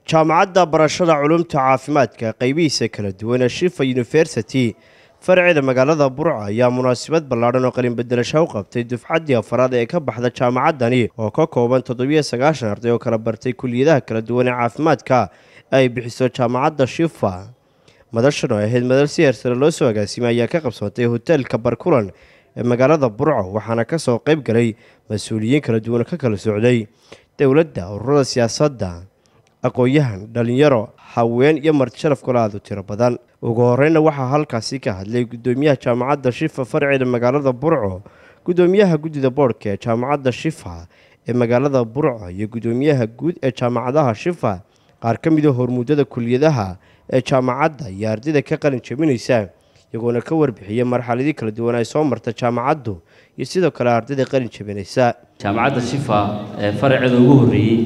jaamacadda barashada culumta caafimaadka qaybihiisa kala duwan ee shifa yunifersity faraceeda magaalada burca ayaa munaasabad ballaadhan oo qalinbedelasha u qabtay dufcaddii afaraad ee ka baxda jaamacaddani oo ka kooban toddobiyo sagaashan arday oo kala bartay kuliyadaha kala duwan ee caafimaadka ay bixiso jaamacadda shifa madashan oo ahayd madal si heersare loo soo agaasimay ayaa ka qabsoontay hoteelka barkulan ee magaalada burco waxaana kasoo qayb galay mas-uuliyiin kala duwan ka kala socday dowladda ururada siyaasadda aqoon-yahan dhalinyaro haween iyo marti sharaf kula aad u tiro badan ugu horeyna waxaa halkaasi ka hadlay gudoomiyaha jaamacadda shifa farceeda magaalada burco gudoomiyaha guddida boodhka ee jaamacadda shifa ee magaalada burco iyo gudoomiyaha guud ee jaamacadaha shifa qaar ka mida hormuudada kuliyadaha ee jaamacadda iyo ardayda ka qalin jabinaysa iyagoona ka warbixiyay marxaladii kala duwan ay soo marta jaamacaddu iyo sidoo kale ardayda qalin jabinaysa jaamacadda shifa ee faraceeda ugu horreeyey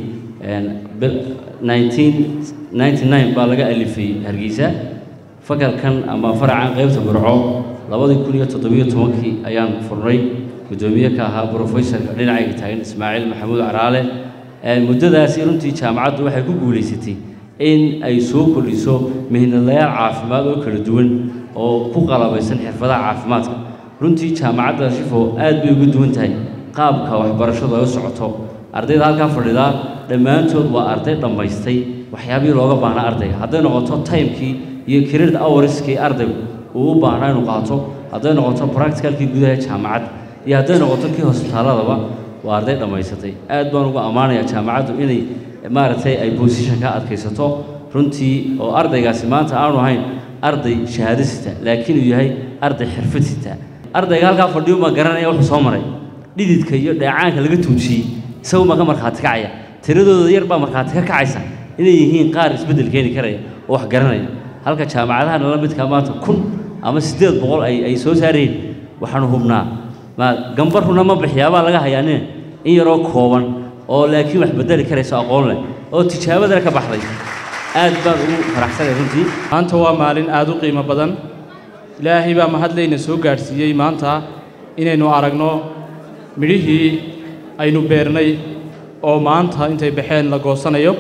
baa laga alifay hargeysa fakalkan ama faracan qaybta burco labadii kun iyo toddobiyo tobankii ayaan furnay guddoomiye ka ahaa brofesorka dhinacayga taagan ismaaciil maxamuud caraale muddadaasi runtii jaamacaddu waxay ku guulaysatay in ay soo kordhiso mihnadlayaal caafimaad oo kala duwan oo ku qalabaysan xirfadaha caafimaadka runtii jaamacadda shifo aad bay uga duwan tahay qaabka waxbarashadu ay u socoto ardayda halkaa fadhidaa dhammaantood waa arday dhammaystay waxyaabihii looga baahnaa ardayga hadday noqoto timekii iyo credit hourskii ardaygu uu u baahnaa inuu qaato hadday noqoto practicalkii gudaha jaamacadda iyo hadday noqoto kii hosbitaaladaba waa arday dhammaysatay aad baan uga ammaanayaa jaamacaddu inay maaragtay ay bosishan ka adkaysato runtii oo ardaygaasi maanta aanu ahayn arday shahaado sita laakiin uu yahay arday xirfad sita ardayga halkaa fadhiyo ma garanaya wuxuu soo maray dhididka iyo dheecaanka laga tuujiyey isagu ma ka markhaati kacaya tiradooda yar baa markhaati ka kacaysa inay yihiin qaar isbeddel keeni karaya oo wax garanaya halka jaamacadaha nala midka maanta kun ama siddeed boqol ay ay soo saareen waxaanu hubnaa ma gambarruna ma bixiyaabaa laga hayaanine in yaroo kooban oo laakiin wax beddeli karayso aqoon leh oo tijaabadana ka baxday aad baan ugu faraxsanay runtii maanta waa maalin aad u qiimo badan ilaahay baa mahadlayna soo gaadhsiiyey maanta inaynu aragno midhihii aynu beernay oo maanta intay baxeen la goosanayo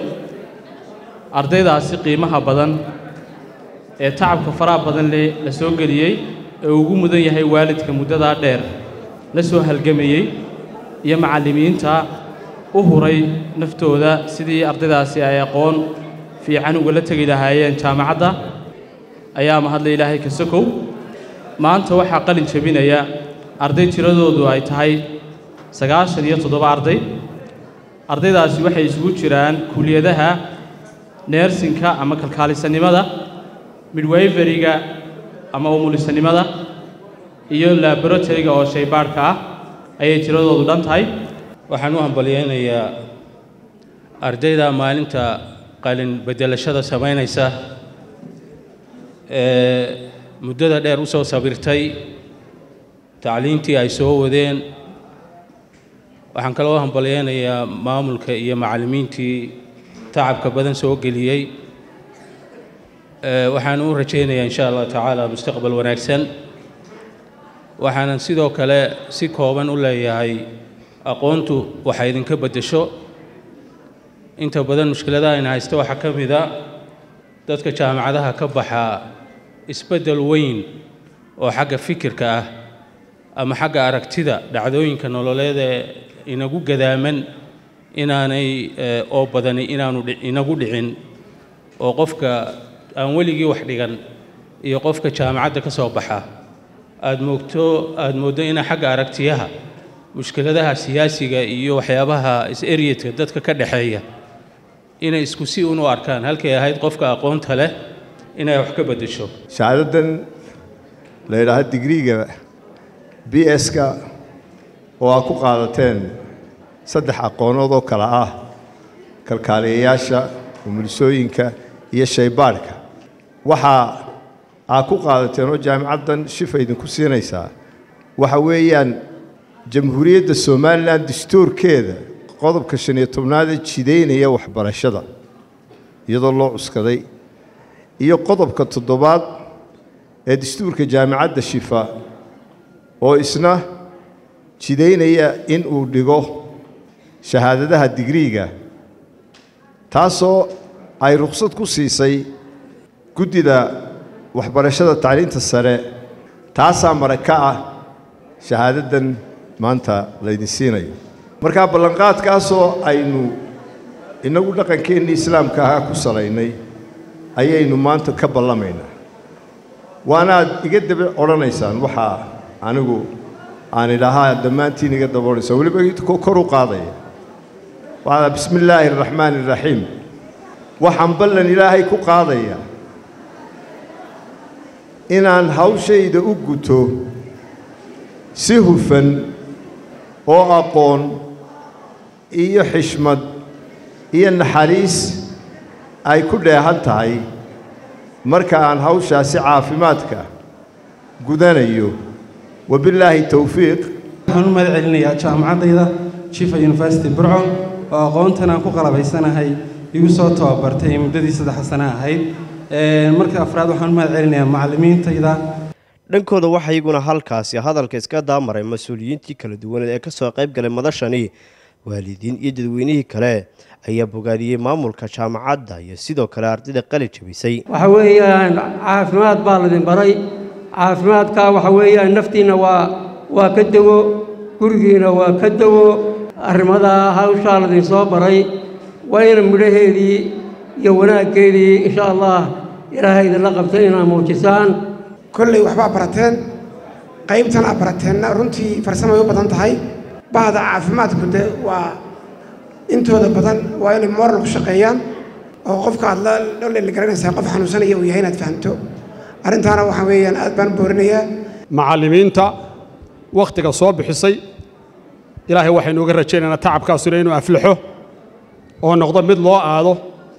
ardaydaasi qiimaha badan ee tacabka faraha badan leh la soo geliyey ee ugu mudan yahay waalidka muddadaa dheer la soo halgamayey iyo macallimiinta u huray naftooda sidii ardaydaasi ay aqoon fiican ugala tegi lahaayeen jaamacadda ayaa mahadla ilaahay ka sokow maanta waxaa qalin jebinaya arday tiradoodu ay tahay sagaashan iyo toddoba arday ardaydaasi waxay isugu jiraan kuliyadaha neersinka ama kalkaalisanimada midwayferiga ama umulisanimada iyo laboratoryga oo shaybaadhka ah ayay tiradoodu dhan tahay waxaan u hambalyaynayaa ardayda maalinta qalin beddelashada samaynaysa ee muddada dheer u soo sabirtay tacliintii ay soo wadeen waxaan kaloo hambalyaynayaa maamulka iyo macallimiintii tacabka badan soo geliyey waxaan u rajaynayaa insha allah tacaala mustaqbal wanaagsan waxaanan sidoo kale si kooban u leeyahay aqoontu waxay idinka beddesho inta badan mushkiladaha ayna haysta waxaa ka mid a dadka jaamacadaha ka baxaa isbeddel weyn oo xagga fikirka ah ama xagga aragtida dhacdooyinka nololeed ee inagu gadaaman inaanay oo badani inaanu inagu dhicin oo qofka aan weligii wax dhigan iyo qofka jaamacadda ka soo baxa aada moogto aada mooddo ina xagga aragtiyaha mushkiladaha siyaasiga iyo waxyaabaha is-eryedka dadka ka dhexeeya inay isku si un u arkaan halkay ahayd qofka aqoonta leh inay wax ka beddesho shahaadadan la yidhaaha digriiga b s-ka oo aad ku qaadateen saddex aqoonood oo kale ah kalkaaliyayaasha umulisooyinka iyo shaybaadhka waxaa aad ku qaadateen oo jaamicaddan shifa idinku siinaysaa waxa weeyaan jamhuuriyadda somalilan dastuurkeeda qodobka shan iyo tobnaadee jidaynaya waxbarashada iyadoo loo cuskaday iyo qodobka toddobaad ee dastuurka jaamicadda shifa oo isna jidaynaya in uu dhigo shahaadadaha digriiga taasoo ay rukhsad ku siisay guddida waxbarashada tacliinta sare taasaa mare ka ah shahaadaddan maanta laydin siinayo markaa ballanqaadkaasoo aynu innagu dhaqankeennii islaamka ahaa ku salaynay ayaynu maanta ka ballamaynaa waanaad iga daba odhanaysaan waxaa anigu aan idhahaa dhammaantiin iga daba odhaysaa weliba kor u qaadaya waxaa bismi illaahi araxmaani araxiim waxaan ballan ilaahay ku qaadaya inaan hawshayda u guto si hufan oo aqoon iyo xishmad iyo naxariis ay ku dheehan tahay marka aan hawshaasi caafimaadka gudanayo wabillaahi towfiiq waxaan u mahad celinayaa jaamacaddayda jifa university burco oo aqoontan aan ku qalabaysanahay igu soo tababartay muddadii saddex sano ahayd marka afraad waxaan u mahad celinayaa macallimiintayda dhankooda waxaa iyaguna halkaasi hadalka iska daamaray mas-uuliyiintii kala duwaneed ee ka soo qayb galay madashani waalidiin iyo dadweynihii kale ayaa bogaadiyey maamulka jaamacadda iyo sidoo kale ardayda qali jabisay waxa weeyaan caafimaad baa ladin baray caafimaadka waxa weeyaan naftiinna waa waa ka dawo gurigiina waa ka dawo arrimada hawshaa ladin soo baray waa ina midhaheedii iyo wanaaggeedii insha allah ilaahay idinla qabtay inaad muujisaan kolley waxbaa barateen qaybtan aad barateenna runtii farsamay u badan tahay bahda caafimaadku de waa intooda badan waa inay moral ku shaqeeyaan oo qofka aad la garanaysaa qof xanuunsanaya uu yahay inaad fahamto arrintaana waxaa weeyaan aad baan boorinayaa macallimiinta wakhtiga soo bixisay ilaahay waxaynu uga rajaynaynaa tacabkaasuna inuu aflaxo oo noqdo mid loo aado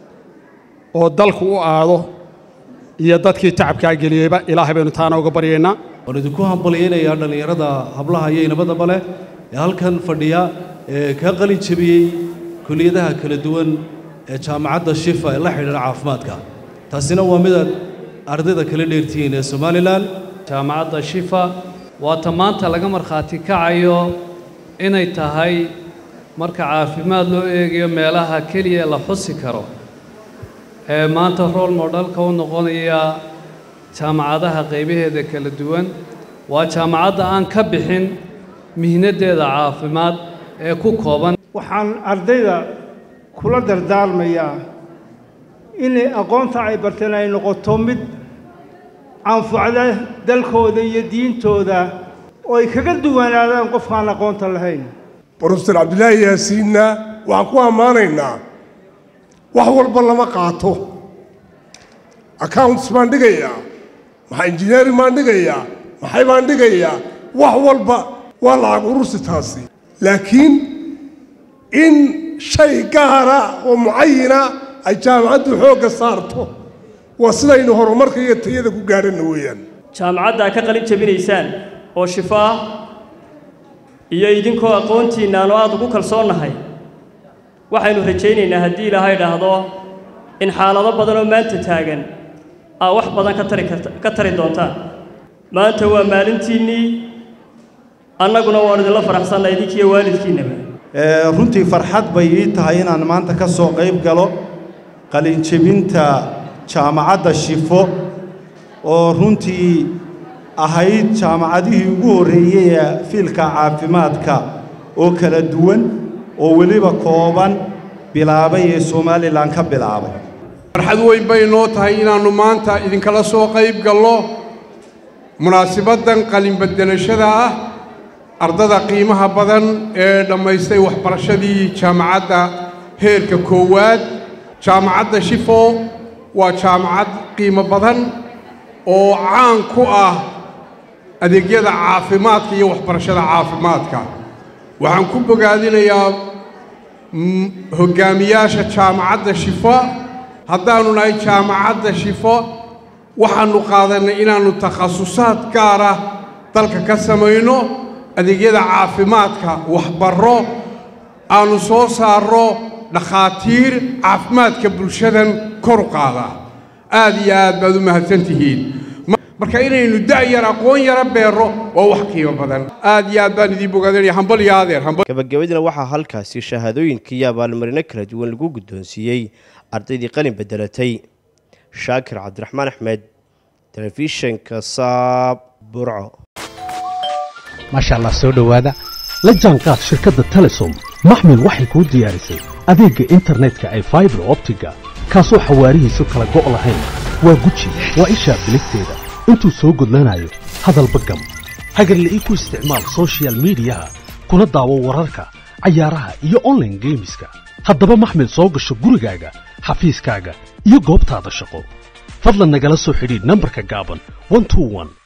oo dalku u aado iyo dadkii tacabkaa geliyeyba ilaahay baynu taana uga baryaynaa waan idinku hambalyaynayaa dhallinyarada hablaha iyo inabadaba leh ee halkan fadhiya ee ka qalin jebiyey kuliyadaha kala duwan ee jaamacadda shifa ee la xidhiidha caafimaadka taasina waa midaad ardayda kala dheertihiin ee somalilan jaamacadda shifa waa ta maanta laga markhaati kacayo inay tahay marka caafimaad loo eegayo meelaha keliya la xusi karo ee maanta rool modhalka u noqonaya jaamacadaha qaybaheeda kala duwan waa jaamacadda aan ka bixin mihnaddeeda caafimaad ee ku kooban waxaan ardayda kula dardaarmayaa inay aqoonta ay barteen ay noqoto mid anfacda dalkooda iyo diintooda oo ay kaga duwanaadaan qofkaan aqoonta lahayn brofeor cabdilaahi yaasiinna waxaan ku ammaanaynaa wax walba lama qaato accounts baan dhigayaa maxaa injineering baan dhigayaa maxay baan dhigayaa wax walba waa lacag urursi taasi laakiin in shay gaara oo mucayina ay jaamacaddu xoogga saarto waa sidaynu horumarka iyo tayada ku gaadhanna weeyaan jaamacadda ka qalin jabinaysaan oo shifo ah iyo idinkoo aqoontiinna aanu aad ugu kalsoonnahay waxaynu rajaynaynaa haddii ilaahay dhaahdo in xaalado badan oo maanta taagan aa wax badan ka tari karta ka tari doontaan maanta waa maalintiinnii annaguna waan idinla faraxsannaa idinkiiyo waalidkiinnaba runtii farxad bay ii tahay inaan maanta ka soo qayb galo qalinjebinta jaamacadda shifo oo runtii ahayd jaamacadihii ugu horreeyey ee fiilka caafimaadka oo kala duwan oo weliba kooban bilaabay ee somalilan ka bilaabay farxad weyn bay noo tahay inaannu maanta idinkala soo qayb gallo munaasibaddan qalinbedelashada ah ardada qiimaha badan ee dhammaystay waxbarashadii jaamacadda heerka koowaad jaamacadda shifo waa jaamacad qiimo badan oo caan ku ah adeegyada caafimaadka iyo waxbarashada caafimaadka waxaan ku bogaadinayaa hoggaamiyaasha jaamacadda shifo haddaannu nahay jaamacadda shifo waxaannu qaadannay inaannu takhasusaad gaar ah dalka ka samayno adeegyada caafimaadka waxbarro aannu soo saarro dhakhaatiir caafimaadka bulshadan kor u qaada aad iyo aad baad u mahadsan tihiin marka inaynu da'yar aqoon yara beerro waa wax qiimo badan aad iyo aad baan idiin bogaadinaya hambal iyo adeer hambal gabagabadina waxaa halkaasi shahaadooyinka iyo abaalmarino kala duwan lagu guddoonsiiyey ardaydii qalin bedelatay shaakir cabdiraxmaan axmed telefishinka saab burco maasha allah soo dhowaada la jaanqaad shirkadda telesom maxmil waxay kuu diyaarisay adeegga internetka ay faibar optiga kaasoo xawaarihiisu kala go' lahayn waa guji waa ishaa biligteeda intuu soo gudlanayo hadalba gam hagarla'ii ku isticmaal sochial midiyaha kuna daawo wararka cayaaraha iyo onlaine geemiska haddaba maxmil soo gasho gurigaaga xafiiskaaga iyo goobtaada shaqo fadlan nagala soo xidhiidh nambarka gaaban